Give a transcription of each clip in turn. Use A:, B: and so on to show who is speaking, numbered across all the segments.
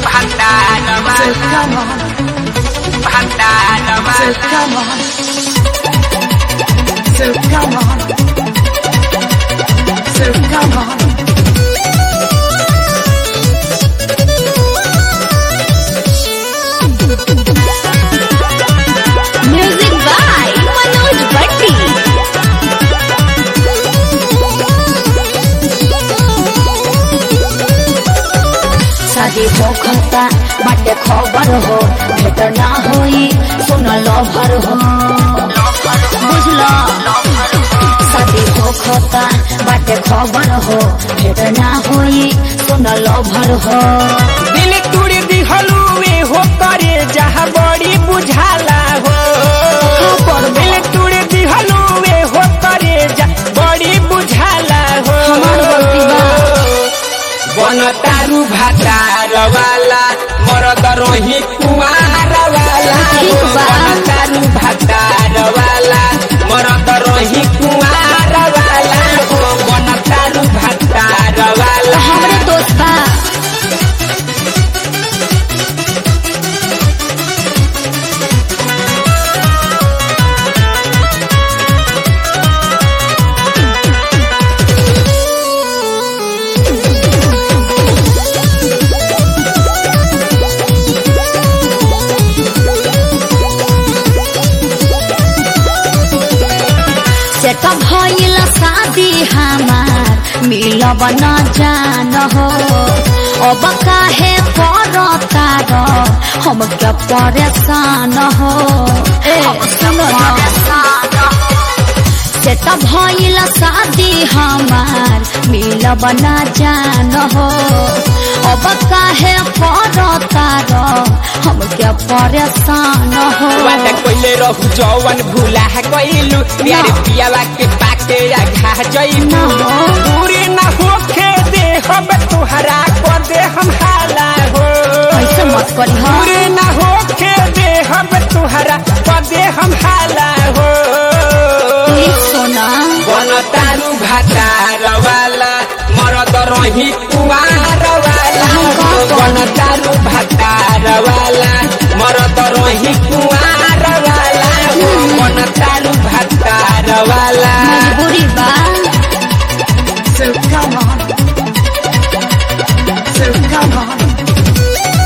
A: So come on, so come on, so come on, so come on.
B: Music by Manoj Bhatti. शादी हो खता बाटे खबर हो भेट ना होई सुन लभर हो बुझलो शादी हो खता बाटे खबर हो भेट ना होई सुन लभर हो
C: दिल तुड़ दिहलू वे हो करे जहाँ बड़ी बुझाला हो
B: खबर
C: दिल तुड़ दिहलू वे हो करे जा बड़ी बुझाला हो
B: हमार गलती बा।
C: बन तारू भातार वाला मरद रोही कुमार वाला
B: ठीक बा।
C: बन तारू भातार वाला मरद रोही कुमार वाला हो बन तारू भातार वाला
B: हमरे दोस्त बा सेट भइल शादी हमार मिलब न जान हो अब काहे करता र हम क्या परेशान हो ए सुनो न सेट भइल शादी हमार मिलब न जान हो अब काहे करता र हम क्या परेशान हो
C: वादा कोइले रहु जवन भूला गइलु प्यारे पियावा के पाके आघा जइलु
B: ना हो।
C: दूरी ना होखे दे हम तुहरा कर दे हम हाला हो
B: ऐसे मत करी हो
C: दूरी ना होखे दे हम तुहरा कर दे हम हाला हो
B: प्लीज सोना
C: बन तारू भातार वाला मरद रही कुमार वाला बन तारू भातार वाला मरद रही कुमार वाला बन तारू भातार वाला
B: मजबूरी बा
A: So come on, so come on.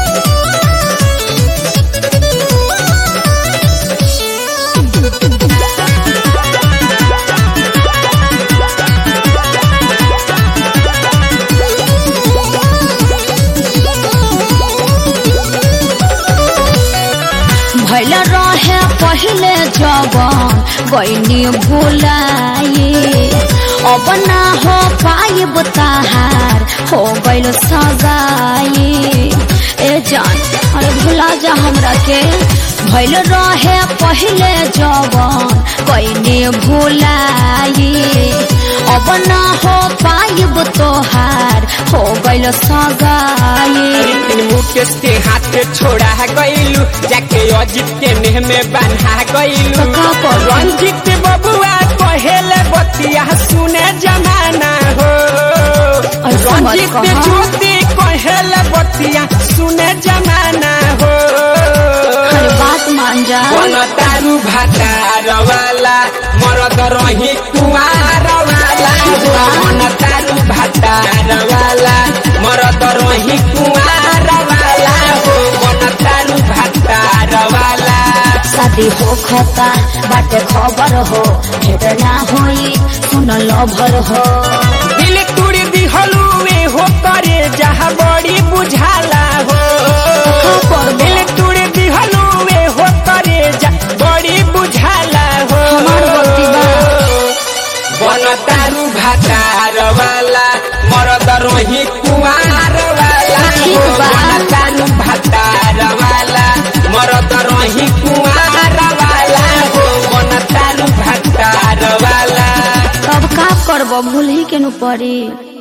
B: भैल रहे पहले जवन गईनी भुलाई अब ना हो पाइब ताहार हो गइल सगाई ए जान अरे भुला जा हमरा के भैल रहे पहले जवन गईनी भुलाई अब ना हो पाइब तोहार हो गइल सगाई
C: लेकिन मुकेश के हाथ छोड़ा गइलू जाके अजित के नेह में बांधा गइलू
B: तो का करू?
C: रंजित बबुआ कहेले बतिया सुने जमाना हो
B: ऐसा मत
C: रंजित
B: कहा।
C: ज्योति कहेले बतिया सुने जमाना हो
B: हर बात मान जा
C: बन तारू भातार वाला मरद रही कुमार वाला बन तारू भातार वाला मरद रही कुमार वाला हो बन तारू भातार वाला
B: शादी हो खता बाटे खबर हो भेट ना होई सुन लभर हो
C: दिल तुड़ दिहलू वे हो करे जहाँ बड़ी बुझाला हो
B: खबर बा।
C: दिल तुड़ दिहलू वे हो करे जा बड़ी बुझाला हो
B: हमार गलती बा।
C: बन तारू भातार वाला मरद रोही कुमार वाला
B: ठीक
C: हो
B: बा।
C: बन तारू भातार वाला मरद रोही कुमार वाला हो बन तारू भातार वाला
B: तब का करब भूल ही के नु पड़ी